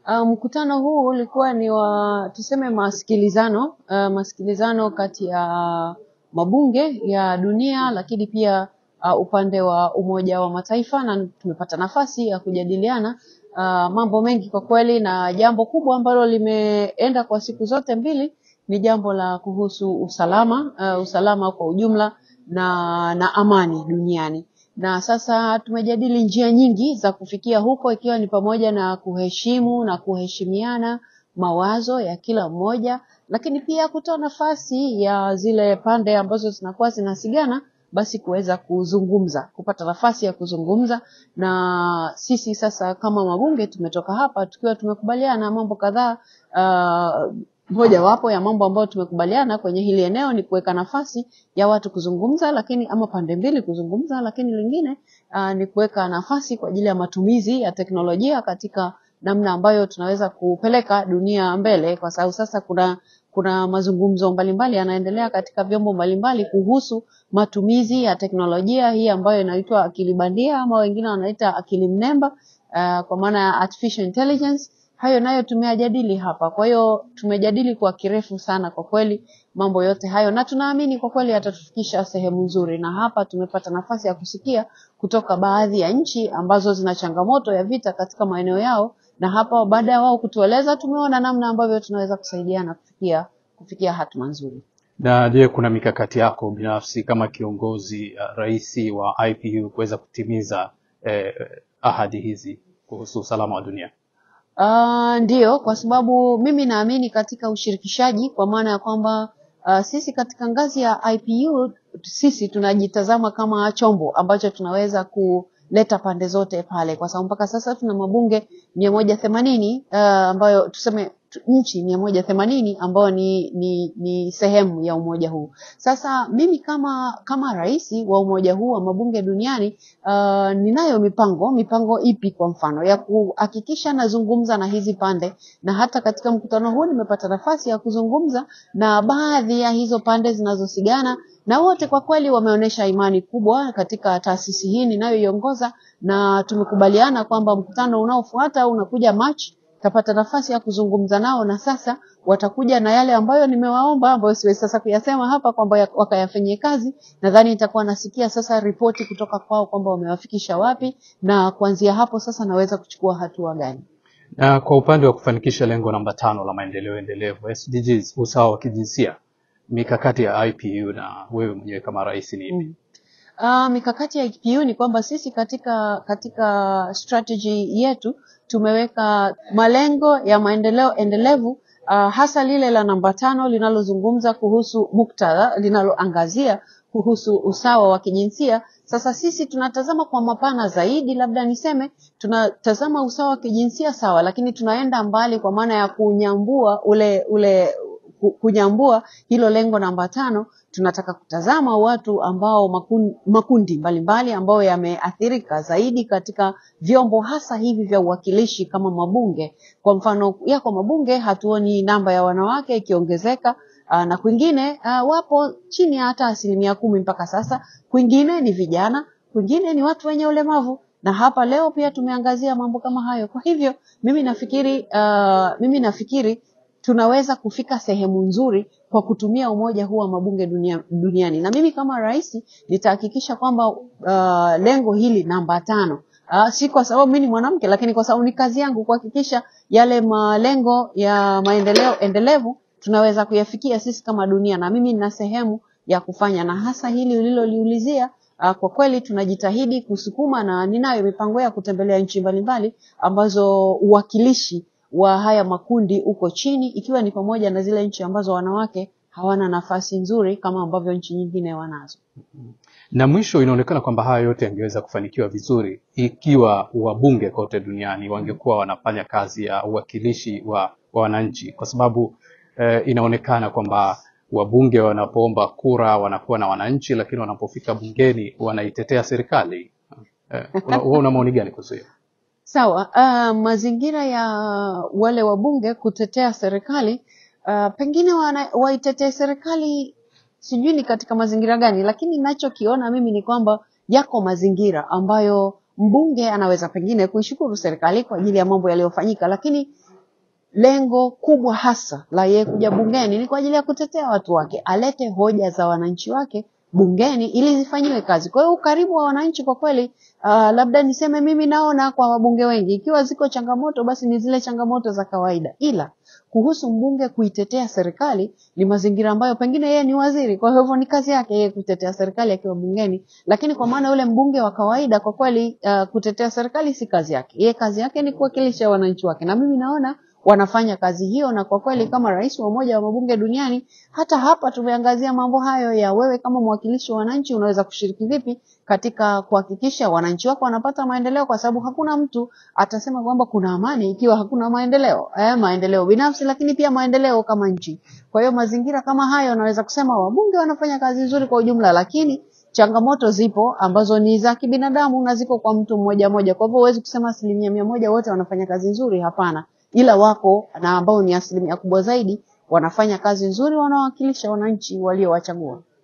Uh, mkutano huu ulikuwa ni wa tuseme masikilizano uh, masikilizano kati ya mabunge ya dunia lakini pia uh, upande wa Umoja wa Mataifa na tumepata nafasi ya kujadiliana uh, mambo mengi kwa kweli, na jambo kubwa ambalo limeenda kwa siku zote mbili ni jambo la kuhusu usalama uh, usalama kwa ujumla na, na amani duniani na sasa tumejadili njia nyingi za kufikia huko ikiwa ni pamoja na kuheshimu na kuheshimiana mawazo ya kila mmoja, lakini pia kutoa nafasi ya zile pande ambazo zinakuwa zinasigana basi kuweza kuzungumza, kupata nafasi ya kuzungumza. Na sisi sasa kama mabunge tumetoka hapa tukiwa tumekubaliana mambo kadhaa. Uh, mojawapo ya mambo ambayo tumekubaliana kwenye hili eneo ni kuweka nafasi ya watu kuzungumza, lakini ama pande mbili kuzungumza, lakini lingine uh, ni kuweka nafasi kwa ajili ya matumizi ya teknolojia katika namna ambayo tunaweza kupeleka dunia mbele, kwa sababu sasa kuna kuna mazungumzo mbalimbali yanaendelea katika vyombo mbalimbali kuhusu matumizi ya teknolojia hii ambayo inaitwa akili bandia ama wengine wanaita akili mnemba, uh, kwa maana ya artificial intelligence hayo nayo tumeyajadili hapa. Kwa hiyo tumejadili kwa kirefu sana kwa kweli mambo yote hayo, na tunaamini kwa kweli yatatufikisha sehemu nzuri, na hapa tumepata nafasi ya kusikia kutoka baadhi ya nchi ambazo zina changamoto ya vita katika maeneo yao, na hapa baada ya wao kutueleza, tumeona namna ambavyo tunaweza kusaidiana kufikia kufikia hatima nzuri. Na je, kuna mikakati yako binafsi kama kiongozi uh, rais wa IPU kuweza kutimiza eh, ahadi hizi kuhusu usalama wa dunia? Uh, ndiyo, kwa sababu mimi naamini katika ushirikishaji kwa maana ya kwamba uh, sisi katika ngazi ya IPU sisi tunajitazama kama chombo ambacho tunaweza kuleta pande zote pale, kwa sababu mpaka sasa tuna mabunge mia moja themanini uh, ambayo tuseme nchi mia moja themanini ambayo ni, ni, ni sehemu ya umoja huu. Sasa mimi kama kama rais wa umoja huu wa mabunge duniani uh, ninayo mipango. Mipango ipi? Kwa mfano ya kuhakikisha nazungumza na hizi pande, na hata katika mkutano huu nimepata nafasi ya kuzungumza na baadhi ya hizo pande zinazosigana, na wote kwa kweli wameonyesha imani kubwa katika taasisi hii ninayoiongoza, na tumekubaliana kwamba mkutano unaofuata unakuja Machi tapata nafasi ya kuzungumza nao, na sasa watakuja na yale ambayo nimewaomba, ambayo siwezi sasa kuyasema hapa kwamba wakayafanyie kazi. Nadhani nitakuwa nasikia sasa ripoti kutoka kwao kwamba wamewafikisha wapi, na kuanzia hapo sasa naweza kuchukua hatua gani. Na kwa upande wa kufanikisha lengo namba tano la maendeleo endelevu SDGs, usawa wa kijinsia, mikakati ya IPU na wewe mwenyewe kama rais ni ipi? Mm. Uh, mikakati ya IPU ni kwamba sisi katika katika strategy yetu tumeweka malengo ya maendeleo endelevu uh, hasa lile la namba tano linalozungumza kuhusu muktadha, linaloangazia kuhusu usawa wa kijinsia. Sasa sisi tunatazama kwa mapana zaidi, labda niseme tunatazama usawa wa kijinsia sawa, lakini tunaenda mbali kwa maana ya kunyambua ule ule kunyambua hilo lengo namba tano. Tunataka kutazama watu ambao makundi, makundi mbalimbali ambayo yameathirika zaidi katika vyombo hasa hivi vya uwakilishi kama mabunge. Kwa mfano yako mabunge hatuoni namba ya wanawake ikiongezeka, na kwingine uh, wapo chini ya hata asilimia kumi mpaka sasa. Kwingine ni vijana, kwingine ni watu wenye ulemavu na hapa leo pia tumeangazia mambo kama hayo. Kwa hivyo mimi nafikiri uh, mimi nafikiri tunaweza kufika sehemu nzuri kwa kutumia umoja huu wa mabunge dunia, duniani na mimi kama rais nitahakikisha kwamba uh, lengo hili namba tano uh, si kwa sababu mimi ni mwanamke, lakini kwa sababu ni kazi yangu kuhakikisha yale malengo ya maendeleo endelevu tunaweza kuyafikia sisi kama dunia, na mimi nina sehemu ya kufanya, na hasa hili uliloliulizia Uh, kwa kweli tunajitahidi kusukuma na ninayo mipango ya kutembelea nchi mbalimbali ambazo uwakilishi wa haya makundi uko chini, ikiwa ni pamoja na zile nchi ambazo wanawake hawana nafasi nzuri kama ambavyo nchi nyingine wanazo. Na mwisho, inaonekana kwamba haya yote yangeweza kufanikiwa vizuri ikiwa wabunge kote duniani wangekuwa wanafanya kazi ya uwakilishi wa, wa wananchi, kwa sababu eh, inaonekana kwamba wabunge wanapoomba kura wanakuwa na wananchi, lakini wanapofika bungeni wanaitetea serikali. Eh, una, una maoni gani kuhusu hiyo? Sawa. Uh, mazingira ya wale wabunge kutetea serikali uh, pengine wana, waitetee serikali sijui ni katika mazingira gani, lakini ninachokiona mimi ni kwamba yako mazingira ambayo mbunge anaweza pengine kuishukuru serikali kwa ajili ya mambo yaliyofanyika, lakini lengo kubwa hasa la yeye kuja bungeni ni kwa ajili ya kutetea watu wake, alete hoja za wananchi wake bungeni ili zifanyiwe kazi. Kwa hiyo ukaribu wa wananchi kwa kweli, uh, labda niseme mimi naona kwa wabunge wengi, ikiwa ziko changamoto basi ni zile changamoto za kawaida, ila kuhusu mbunge kuitetea serikali ni mazingira ambayo pengine yeye ni waziri, kwa hivyo ni kazi yake yeye kutetea serikali akiwa bungeni, lakini kwa maana yule mbunge wa kawaida kwa kweli, uh, kutetea serikali si kazi yake. Yeye kazi yake ni kuwakilisha wananchi wake, na mimi naona wanafanya kazi hiyo, na kwa kweli kama rais wa Umoja wa Mabunge Duniani, hata hapa tumeangazia mambo hayo ya wewe kama mwakilishi wa wananchi unaweza kushiriki vipi katika kuhakikisha wananchi wako wanapata maendeleo, kwa sababu hakuna mtu atasema kwamba kuna amani ikiwa hakuna maendeleo eh, maendeleo binafsi, lakini pia maendeleo kama nchi. Kwa hiyo mazingira kama hayo, naweza kusema wabunge wanafanya kazi nzuri kwa ujumla, lakini changamoto zipo ambazo ni za kibinadamu na ziko kwa mtu mmoja mmoja. Kwa hivyo huwezi kusema asilimia mia moja wote wanafanya kazi nzuri, hapana, ila wako na ambao ni asilimia kubwa zaidi wanafanya kazi nzuri, wanawakilisha wananchi waliowachagua.